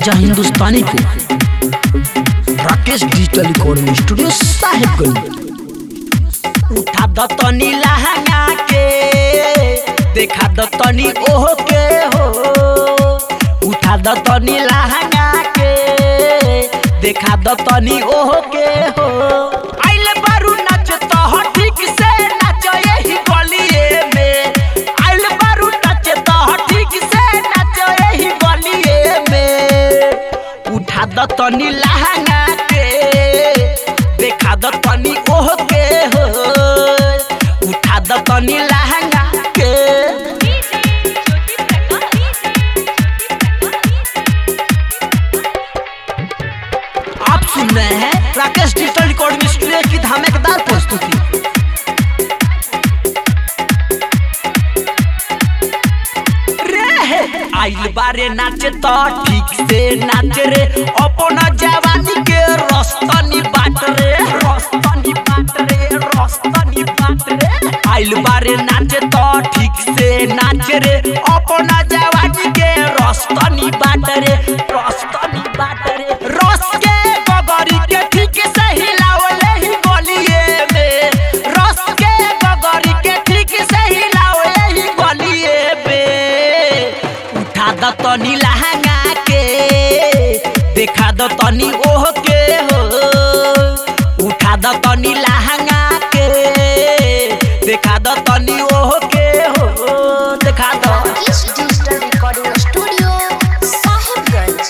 राजा हिंदुस्तानी को Rakesh digital recording studio Sahebganj उठा द तनी लहंगा के देखा द तनी ओह के हो उठा द तनी लहंगा के देखा द तनी ओह के हो आइले बारू नाच तो हो ठीक से नाच यही गलिए में आइले बारू नाच तो हो ठीक से नाच यही गलिए में उठा द तनी लहंगा के देखा द तनी ओह के हो उठा द तनी लहंगा के आप सुन रहे हैं राकेश डिजिटल रिकॉर्डिंग स्टूडियो की धमाकेदार प्रस्तुति रे आइल बारे नाचे तो ठीक से नाच रे अपना जवानी के रस्तनी बाट रे रस्तनी बाट रे रस्तनी बाट रे आइल बारे नाचे तो ठीक से नाच रे अपना जवानी के रस्तनी बाट रे रस्तनी बाट रे रस के गगरी के ठीक से हिलावले ही गलिए में रस के गगरी के ठीक से हिलावले ही गलिए में उठा द तनी लहंगा के देखा द तनी ओह के हो उठा द तनी लहंगा के देखा द तनी ओह के हो देखा द Rakesh Digital Recording Studio, Sahibganj.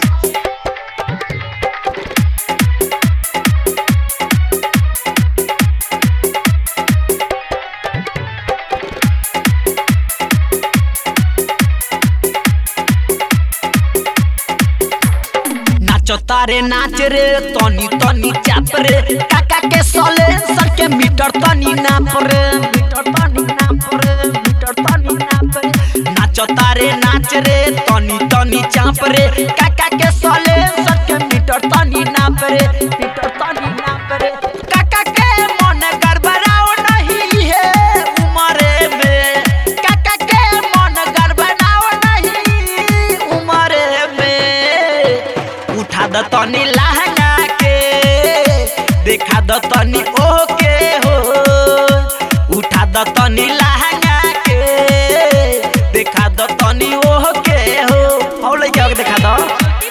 नाच तारे नाच रे तनी तनी चाप रे काका के सले सर के मीटर तनी नाप रे मीटर तनी नाप रे मीटर तनी नाप रे नाच तारे नाच रे तनी तनी चाप रे काका के सले सर के मीटर तनी नाप रे मीटर तनी नाप रे काका के मन गड़बड़ाओ नहीं है उमरे में काका के मन गड़बड़ाओ नहीं उमरे में उठा द तनी लहंगा के देखा द तनी ओह के हो उठा द तनी लहंगा के देखा द तनी ओह के हो और लइका के देखा द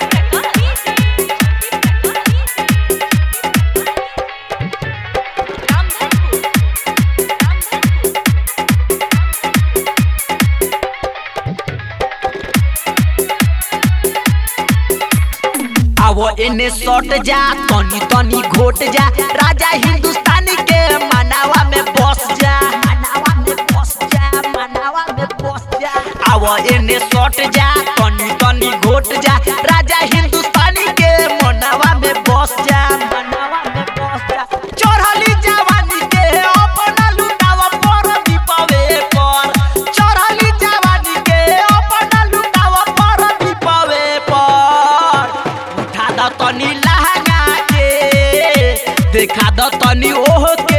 आवो एने सट जा तनी तनी घोट जा राजा हिंदुस्तानी के मनावा में बस जा मनावा में बस जा मनावा में बस जा आवो एने सट जा तनी तनी घोट जा राजा हिंदुस्तानी के मनावा में बस जा मनावा में बस जा चढ़ली जवानी के अपना लुटावा पर दीपावे पर चढ़ली जवानी के अपना लुटावा पर दीपावे पर उठा द तनी लहंगा के देखा द तनी ओह के